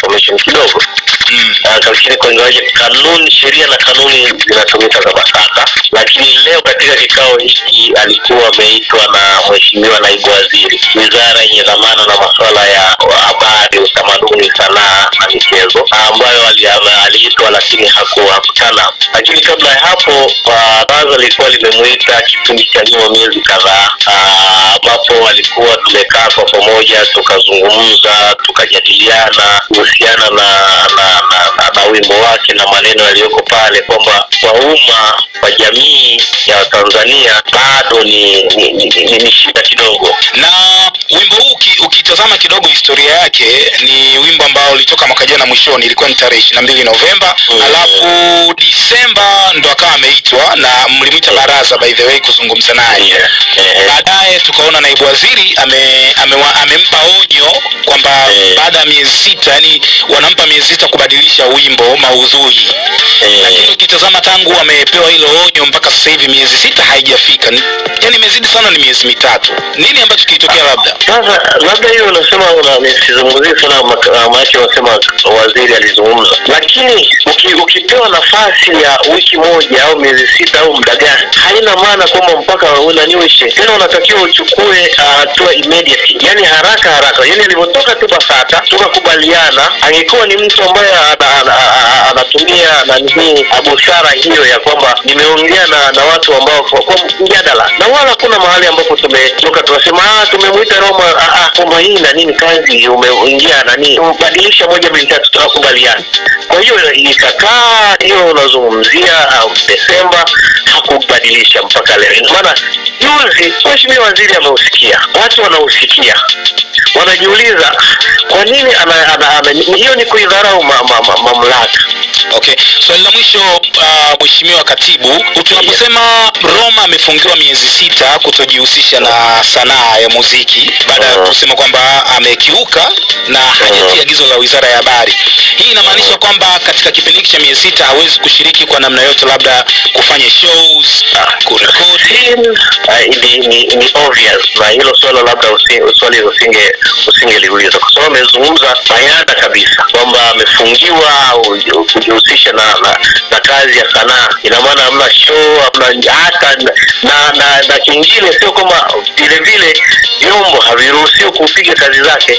information kidogo Mm. Ah, lakini kwa ingawaje kanuni sheria na kanuni zinatumika za BASATA, lakini leo katika kikao hiki alikuwa ameitwa na mheshimiwa naibu waziri, wizara yenye dhamana na masuala ya habari, utamaduni, sanaa na michezo, ambayo ali- ama- aliitwa lakini haku- hakutana. Lakini kabla ya hapo baraza lilikuwa limemuita kipindi cha nyuma miezi kadhaa, ah, ambapo walikuwa tumekaa kwa pamoja tukazungumza, tukajadiliana kuhusiana na na, na, na, na wimbo wake na maneno yaliyoko pale kwamba kwa umma kwa jamii ya Tanzania bado ni ni, ni, ni, ni shida kidogo. na wimbo huu uki- ukitazama kidogo historia yake ni wimbo ambao ulitoka mwaka jana mwishoni ilikuwa ni tarehe ishiri na mbili novemba Mm. alafu disemba ndo akawa ameitwa na mlimwita baraza by the way kuzungumza naye Yeah. Eh, baadaye tukaona naibu waziri ame, amewa- amempa onyo kwamba Eh. baada ya miezi sita yani wanampa miezi sita kubadilisha wimbo maudhui eh, lakini ukitazama tangu amepewa hilo onyo mpaka sasa hivi miezi sita haijafika Ni- yani imezidi sana ni miezi mitatu nini ambacho kilitokea labda Sasa labda hiyo unasema una- nisizungumzie sana mak- maanake unasema waziri alizungumza, lakini uki, ukipewa nafasi ya wiki moja au miezi sita au muda gani, haina maana kwamba mpaka unaniwishe tena, unatakiwa uchukue ah, hatua immediately, yani haraka haraka. Yani alivyotoka tu BASATA tukakubaliana, angekuwa ni mtu ambaye ana- ana- ana- anatumia nani hii busara hiyo ya kwamba nimeongea na, na watu ambao kwa, kwa mjadala na wala kuna mahali ambapo tumetoka tunasema ah, tumemwita Roma ah, ah, kwamba hii na nini kazi umeingia nani badilisha moja mbili tatu tunakubaliana. Kwa hiyo ikakaa hiyo unazungumzia uh, Desemba hakubadilisha mpaka leo. Ina maana juzi mheshimiwa waziri ameusikia, watu wanausikia wanajiuliza kwa nini ana, ana, ana, hiyo ni kuidharau ma, ma, ma, mamlaka okay swali la mwisho uh, mheshimiwa katibu tunaposema roma amefungiwa miezi sita kutojihusisha na sanaa ya muziki baada ya Mhm. kusema kwamba amekiuka na hajatii agizo la wizara ya habari hii inamaanisha kwamba katika kipindi hiki cha miezi sita hawezi kushiriki kwa namna yote labda kufanya shows kurekodi Ah, ni, ni, ni obvious na hilo swala labda usi, swali usinge usingeliuliza kwa sababu amezungumza bayana kabisa kwamba amefungiwa au kujihusisha na, na, na kazi ya sanaa ina maana hamna show hamna hata na, na, na, na kingine sio kwamba vile vile vyombo haviruhusiwi kupiga kazi zake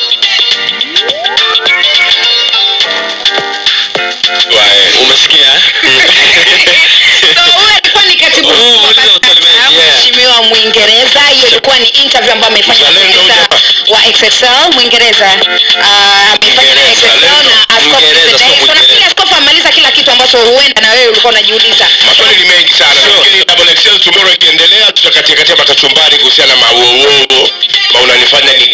umesikia So, huyu alikuwa ni katibu Huyu mkuu wa muulize BASATA, Utalime, yeah. mheshimiwa mwingereza hiyo ilikuwa ni interview ambayo amefanya Mzalendo huyu profesa hapa. wa xxl mwingereza Ah, amefanya na Mwingereza, XXL na lendo. Askofu Mwingereza, sio Mzee. So, nafikiri Mwingereza. askofu amaliza kila kitu ambacho huenda na wewe ulikuwa unajiuliza maswali ni mengi sana lakini double excel tomorrow ikiendelea tutakatia katia makachumbari kuhusiana na mauongo ma unanifanya ni